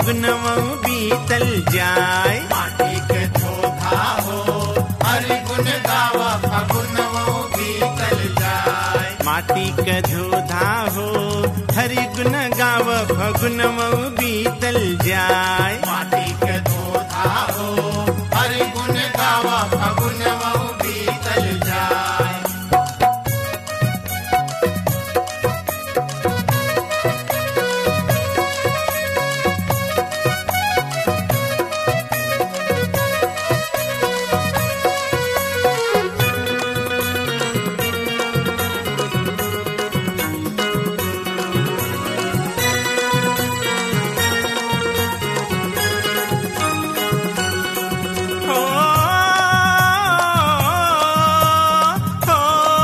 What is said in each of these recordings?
फगुनवा बीतल जाय माटी के धोधा हो हरि गुण गावा फगुनवो बीतल जाय माटी क धोधा हो हरि गुण गाव फगुनवा बीतल जाय माटी के धोधा हो हरि गुण गावा फगुनवो बीतल जाय हो हो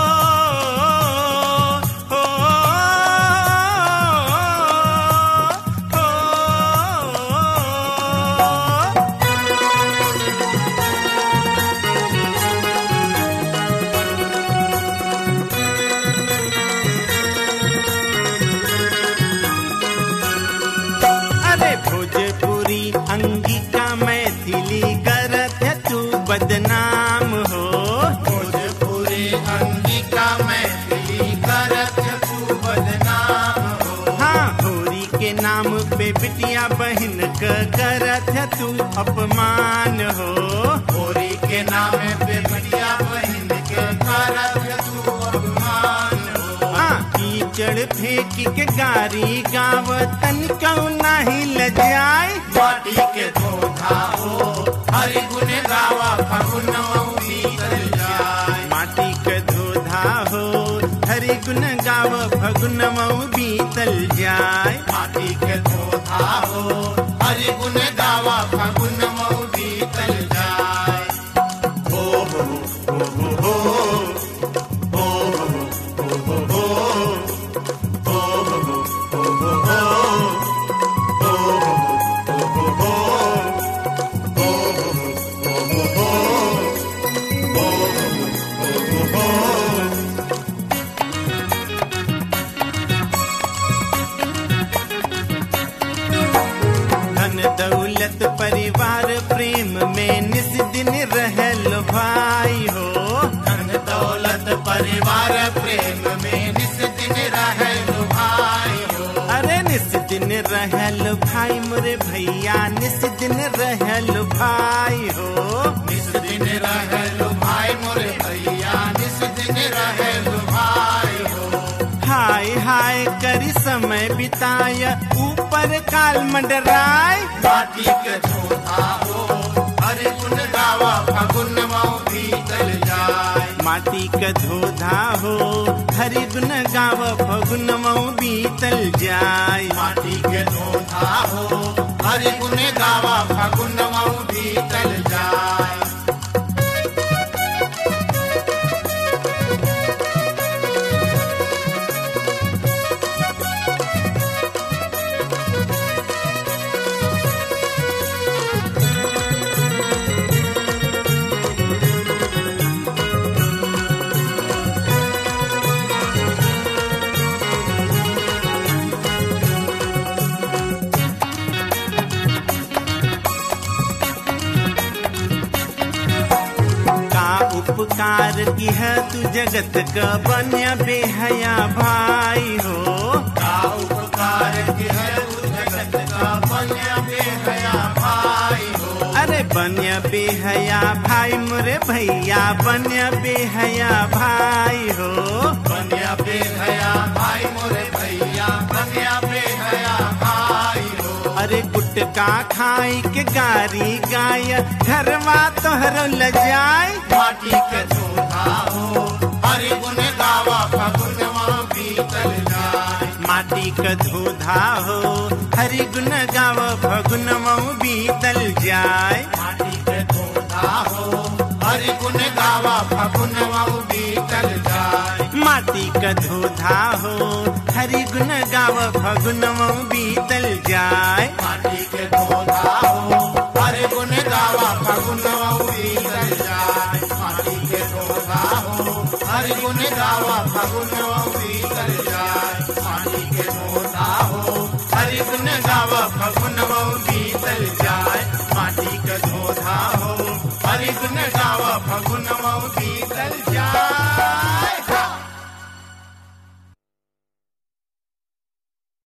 हो हो अरे भोजपुरी अंगिका मैथिली करत है तू बदनाम हो भोजपुरी अंगिका मैथिली करत तू बदनाम हो हाँ होरी के नाम पे बिटिया बहन क करत है तू अपमान हो होरी के नाम पे बढ़िया बहन के करत तू अपमान हो हाँ कीचड़ फेंक के गारी गाव तन कौ नाही लजाए माटी के धोधा हो हरि गुण गावा फगुन बीतल जाय माटी क धोधा हो हरि गुण गाव फगुनमऊ बीतल जाय माटी के धोधा हो हरि गुण गावा फगुन बीतल जाय हो हो हो हो हो हो हो हो हो धन दौलत परिवार प्रेम में निस दिन रहल भाई हो धन दौलत परिवार प्रेम में निस दिन रहे भाई हो अरे निस दिन रहल भाई मोरे भैया निस दिन रहल भाई हो निस दिन रहे भाई मोरे भैया निस दिन रहे भाई हो हाय हाय करी समय बिताय ऊपर काल मंडराय माटी के धोधा हो हरि गुण गावा फगुन बीतल जाय माटी क धोधा हो हरि गुण गाव फगुनमऊ बीतल जाय माटी के धोधा हो हरि गुण गावा फगुन बीतल जाय का उपकार की है तू जगत का बन्या बेहया भाई हो का उपकार के है उस जगत का बन्या बेहया भाई हो अरे बन्या बेहया भाई मोरे भैया बन्या बेहया भाई हो बन्या बेहया भाई मोरे भैया बन्या बेहया भाई हो अरे गुटका खाई के गारी गाय घरवा तोहरो लजाय माटी के धोधा हो हरि गुण गावा फगुनवा बीतल जाय माटी क धोधा हो हरि गुण गाव फगुनमऊ बीतल जाय माटी के धोधा हो हरि गुण गावा फगुनवा बीतल जाय माटी क धोधा हो हरि गुण गाव फगुनमऊ बीतल जाय माटी के धोधा हो हरि गुण गावा फगुनवा बीतल जाय माटी के धोधा हो हरि गुण गावा फगुनवा बीतल जाय माटी के धोधा हो हरि गुण गावा